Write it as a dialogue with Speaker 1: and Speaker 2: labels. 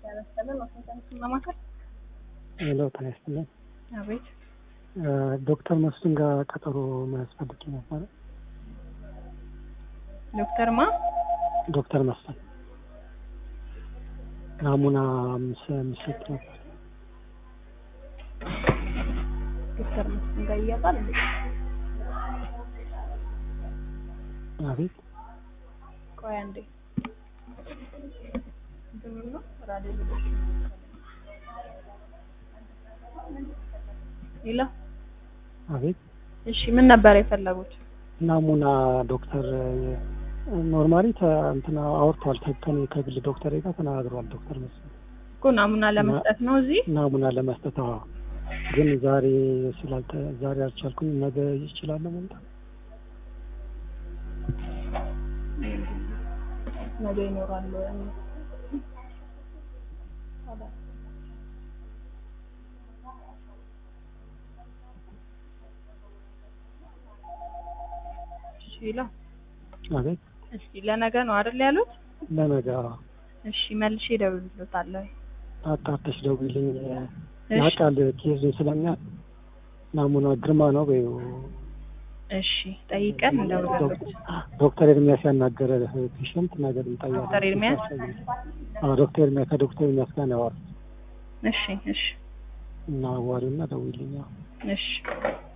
Speaker 1: ሄሎ ጤና ይስጥልኝ።
Speaker 2: አቤት
Speaker 1: ዶክተር መስፍን ጋር ቀጠሮ መያዝ ፈልጌ ነበረ።
Speaker 2: ዶክተር ማ
Speaker 1: ዶክተር መስፍን ናሙና ምስ- ምስጥ ነበር።
Speaker 2: ዶክተር መስፍን ጋር እያጣል እንዴ?
Speaker 1: አቤት
Speaker 2: ቆይ አንዴ እንትን ምን ነው ራዲዮሎጂ ሌላ
Speaker 1: አቤት
Speaker 2: እሺ ምን ነበር የፈለጉት?
Speaker 1: ናሙና ዶክተር ኖርማሊ እንትና አውርተዋል። ከኔ ከግል ዶክተር ጋር ተነጋግሯል። ዶክተር መስፍን
Speaker 2: እኮ ናሙና ለመስጠት ነው እዚህ
Speaker 1: ናሙና ለመስጠት አዎ። ግን ዛሬ ስላልተ ዛሬ አልቻልኩም። ነገ ይችላል መምጣት
Speaker 2: ነገ ይኖራሉ። እሺ ሌላ
Speaker 1: አቤት
Speaker 2: እስኪ ለነገ ነው አይደል ያሉት?
Speaker 1: ለነገ
Speaker 2: እሺ መልሼ እደውልልዎታለሁ።
Speaker 1: አጣርተሽ ደውይልኝ።
Speaker 2: እሺ
Speaker 1: ያውቃል ኬዙን ስለሚያውቅ ናሙና ግርማ ነው በይው።
Speaker 2: እሺ ጠይቀን እንደውልልዎት።
Speaker 1: ዶክተር ኤርሚያስ ያናገረ ፔሸንት ነገር እንጠያለን።
Speaker 2: ዶክተር ኤርሚያስ?
Speaker 1: አዎ ዶክተር ኤርሚያስ ከዶክተር ኤርሚያስ ጋር ነው ያወራሁት
Speaker 2: እሺ እሺ
Speaker 1: እና አዋሪውና ደውይልኝ። አዎ።
Speaker 2: እሺ